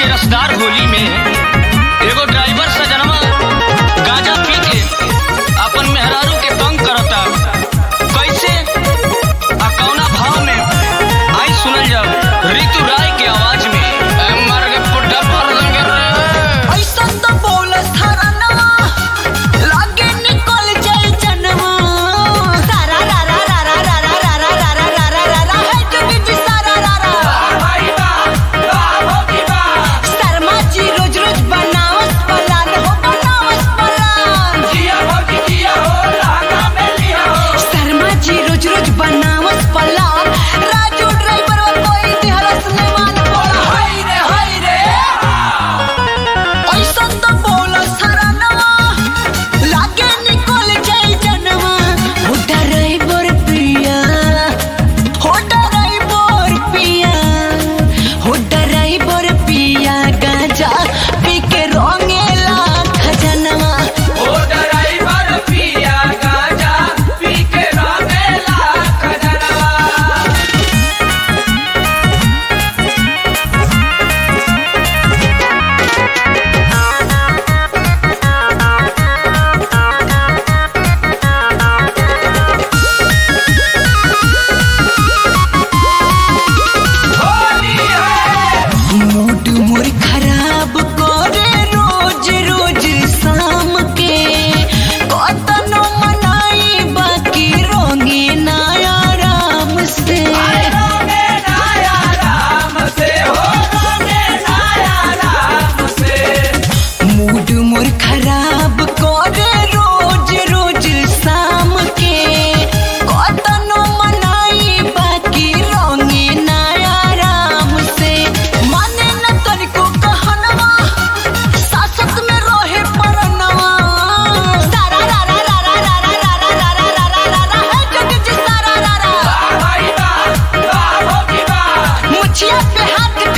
के रसदार होली में एगो ड्राइवर सजनवा गांजा पी के अपन मेहरारू के तंग करता कैसे आ कौना भाव में आई सुनल जाओ ऋतु राय के आवाज में ए, मर के पुट्ठा पर देंगे रे ऐसा तो बोलस हरनवा लागे निकल जाए जनवा सारा रा रा रा रा रा रा रा रा रा रा रा रा रा है जुगी जी सारा रा रा शर्मा जी रोज रोज बनावस पलान हो बनावस पलान शर्मा जी रोज रोज बनावस पलान राजू ड्राइवर वो कोई दिहरस नेवान बोला हाय रे हाय रे ऐसा तो बोलो सरनवा लागे निकल जाए जनवा हो डराई बोर पिया हो डराई बोर पिया हो डराई बोर पिया गांजा पी के रोंगेला खजनवा मूड मोर खराब करे रोज रोज शाम के कतनो मनाई बाकी रोंगे ना आराम से मूड मोर खराब करे रोज रोज शाम के कतनो मनाई बाकी रोंगे ना आराम से माने न तनिको कहनवा सासत में रहे परनवा सारा रा रा रा रा रा रा रा रा रा रा रा रा रा है जोगी जी सारा रा रा मुछिया पे हाथ